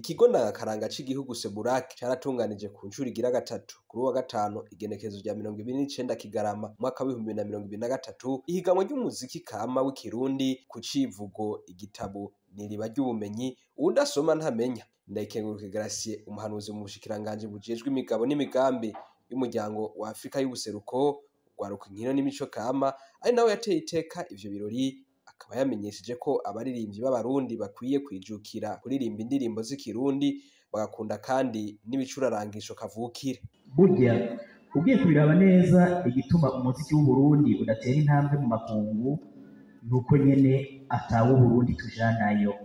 ikigo ndangakaranga c'igihugu seburaki caratunganije ku ncuro igira gatatu kuri uwa gatanu igenekezo rya mirongo ibiri n'icenda kigarama umwaka w'ibihumbi bibiri na mirongo ibiri na gatatu ihiganwa ry'umuziki kama w'ikirundi ku civugo igitabo n'iriba ry'ubumenyi uwudasoma ntamenya ndayikenguruka Gratien umuhanuzi mu bushikiranganji bujejwe imigabo n'imigambi y'umuryango wa Afrika y'ubuseruko rwaruka inkino n'imico kama ari nawe yateye iteka ivyo birori akaba yamenyesheje ko abaririmbyi b'abarundi bakwiye kwijukira kuririmba indirimbo z'ikirundi bagakunda kandi n'ibicurarangisho kavukire burya ugiye kubiraba neza igituma umuziki w'uburundi udatera intambwe mu makungu nuko nyene ataw'uburundi tujanayo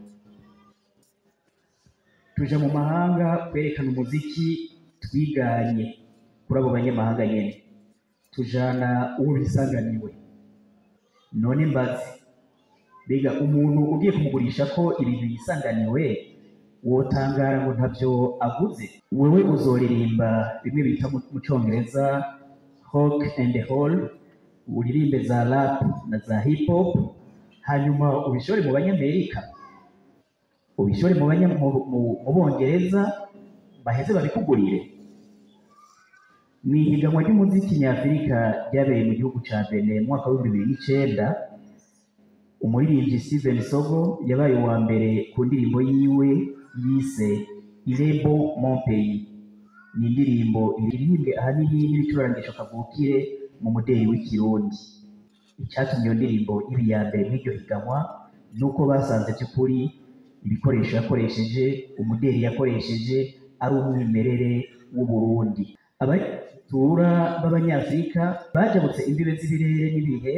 tuja mu mahanga kwerekana umuziki twiganye kuri abo banyamahanga nyene tujana uwo bisanganiwe none mbazi mbega umuntu ugiye kumugurisha ko ibintu yisanganiwe wotangara ngo ntavyo aguze wewe uzoririmba bimwe bita mu mu congereza rock and roll uririmbe za rap na za hip hop hanyuma ubishore mu banyamerika ubishore mu banya mu- mu- mu bongereza baheze babikugurire ni ihiganwa ry'umuziki nyafurika ryabereye mu gihugu ca Benin mu mwaka w'ibihumbi bibiri n'icenda umuririmbyi Steven Sogo yabaye uwa mbere ku ndirimbo yiwe yise Irebo Mon Pays ni indirimbo iririmbwe ahanini n'ibicurarangisho kavukire mu mudeli w'ikirundi icyatumye iyo ndirimbo iba iya mbere mw'iryo higanwa ni uko basanze by'ukuri ibikoresho yakoresheje umudeli yakoresheje ari umwimerere w'uburundi abatura b'abanyafurika bajabutse imbibe z'ibirere n'ibihe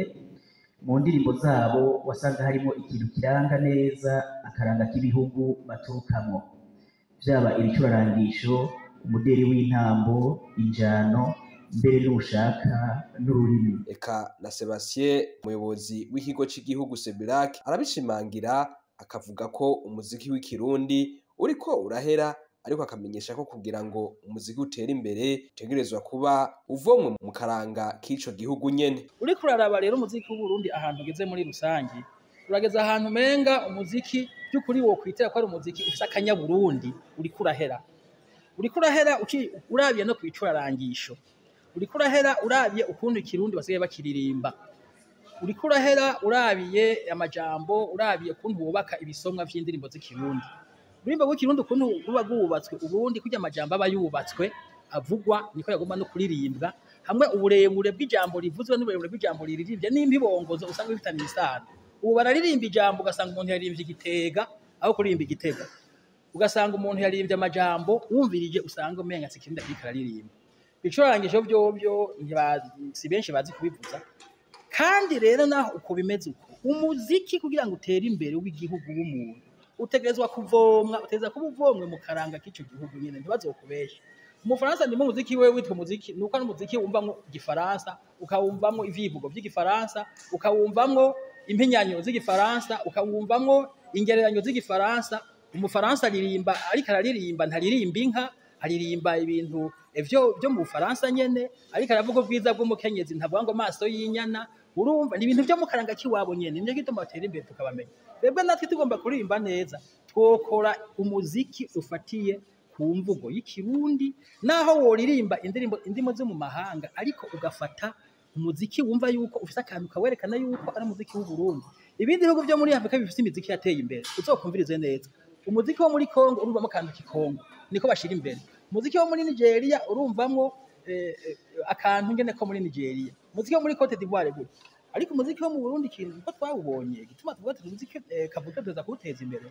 mu ndirimbo zabo wasanga harimo ikintu kiranga neza akaranga k'ibihugu baturukamo byaba ibicurarangisho umudeli w'intambo injano mbere n'ushaka n'ururimi eka na Sebastien umuyobozi w'ikigo c'igihugu Sebirak arabishimangira akavuga ko umuziki w'ikirundi uriko urahera ariko akamenyesha ko kugira ngo umuziki utere imbere utegerezwa kuba uvomwe mu karanga k'ico gihugu nyene uriko uraraba rero umuziki w'uburundi ahantu ugeze muri rusangi urageze ahantu umenga umuziki by'ukuri wo kwitera ko ari umuziki ufise akanyaburundi uriko urahera uriko urahera uki- urabiye no kwicurarangisho uriko urahera urabiye ukuntu ikirundi basigaye bakiririmba uriko urahera urabiye amajambo urabiye ukuntu wubaka ibisomwa vy'indirimbo z'ikirundi ururimbo rw'ikirundi ukuntu ruba rwubatswe ubundi kurya amajambo aba yubatswe avugwa niko yagomba no kuririmbwa hamwe uburebure bw'ijambo rivuzwe n'uburebure bw'ijambo riririmbye n'impibongozo usanga bifitanye isano ubu bararirimba ijambo ugasanga umuntu yaririmbye igitega aho kuririmba igitega ugasanga umuntu yaririmbye amajambo wumvirije usanga umenga si ikirundi ariko araririmba ibicurangisho vyovyo ntibazi- si benshi bazi kubivuza kandi rero naho uko bimeze uko umuziki kugira ngo utere imbere w'igihugu w'umuntu utegerezwa kuvomwa utegerezwa kuba uvomwe mu karanga k'ico gihugu nyene ntibazokubeshe umufaransa ndimo umuziki we witwa umuziki nuko ari umuziki wumvamwo igifaransa ukawumvamwo ivyivugo vy'igifaransa ukawumvamwo impinyanyo z'igifaransa ukawumvamwo ingereranyo z'igifaransa umufaransa aririmba ariko araririmba ntaririmba inka aririmba ibintu vyo vyo mu bufaransa nyene ariko aravuga ubwiza bw'umukenyezi ntavuga ngo amaso y'inyana urumva ni ibintu vyo mu karanga k'iwabo nyene nico gituma batera imbere tukabamenya twebwe natwe tugomba kuririmba neza twokora umuziki ufatiye ku mvugo y'ikirundi naho woririmba indirimbo indimo zo mu mahanga ariko ugafata umuziki wumva yuko ufise akantu kawerekana yuko ari umuziki w'uburundi ibindi bihugu vyo muri afurika bifise imiziki yateye imbere uzokumvirize neza umuziki wo muri kongo urumvamo akantu k'ikongo niko bashira imbere umuziki wo muri nigeria urumvamwo eh, eh, akantu ngene ko muri nigeria umuziki wo muri cote d'ivoire gutya ariko umuziki wo mu burundi ikintu uko twawubonye gituma tuvuga tuti umuziki eh, kavuga tuza kuwuteza imbere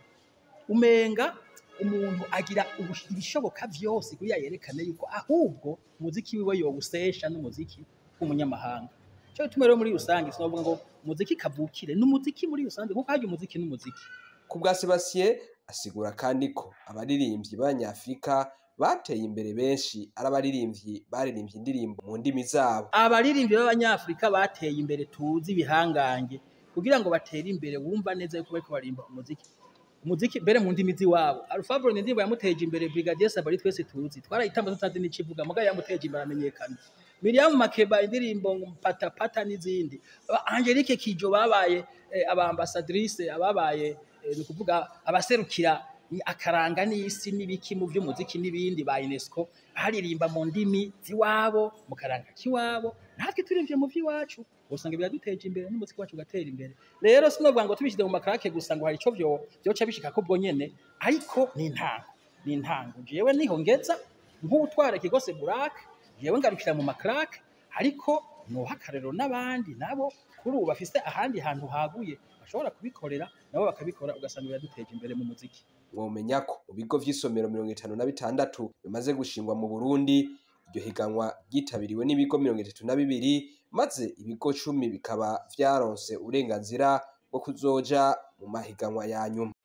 umenga umuntu agira ubush- ibishoboka vyose kugira yerekane yuko ahubwo umuziki wiwe yowusesha n'umuziki w'umunyamahanga cyo gituma rero muri rusange sinovuga ngo umuziki kavukire n'umuziki muri rusange kuko harya umuziki n'umuziki ku bwa Sebastien asigura kandi ko abaririmbyi b'abanyafrika bateye imbere benshi ari abaririmbyi baririmbye indirimbo mu ndimi zabo abaririmbyi b'abanyafurika bateye imbere tuzi ibihangange kugira ngo batere imbere wumva neza yuko bariko barimba umuziki umuziki mbere mu ndimi z'iwabo alfabro ni indirimbo yamuteje imbere brigadier sabari twese tuzi twarayitamba tutazi n'icivuga mugabo yamuteje imbere amenyekana miriam makeba indirimbo pata pata n'izindi Aba- angelique kijo babaye eh, abambasadrice ababaye eh, ni ukuvuga abaserukira ni akaranga n'isi n'ibiki mu by'umuziki n'ibindi ba UNESCO haririmba mu ndimi z'iwabo mu karanga k'iwabo natwe turivye mu vy'iwacu usanga biraduteje imbere n'umuziki wacu ugatera imbere rero sinovuga ngo tubishyize mu makarake gusa ngo hari ico vyo vyoca bishika ko ubwo nyene ariko ni intango ni intango jewe niho ngeza nk'utwara ikigose burake jewe ngarukira mu makarake ariko noha akarero n'abandi nabo kuri ubu bafise ahandi hantu haguye bashobora kubikorera nabo bakabikora ugasanga biraduteje imbere mu muziki mwomenya ko mu bigo vy'isomero mirongo itanu na bitandatu bimaze gushingwa mu Burundi iryo higanwa ryitabiriwe n'ibigo mirongo itatu na bibiri maze ibigo cumi bikaba vyaronse uburenganzira bwo kuzoja mu mahiganwa ya nyuma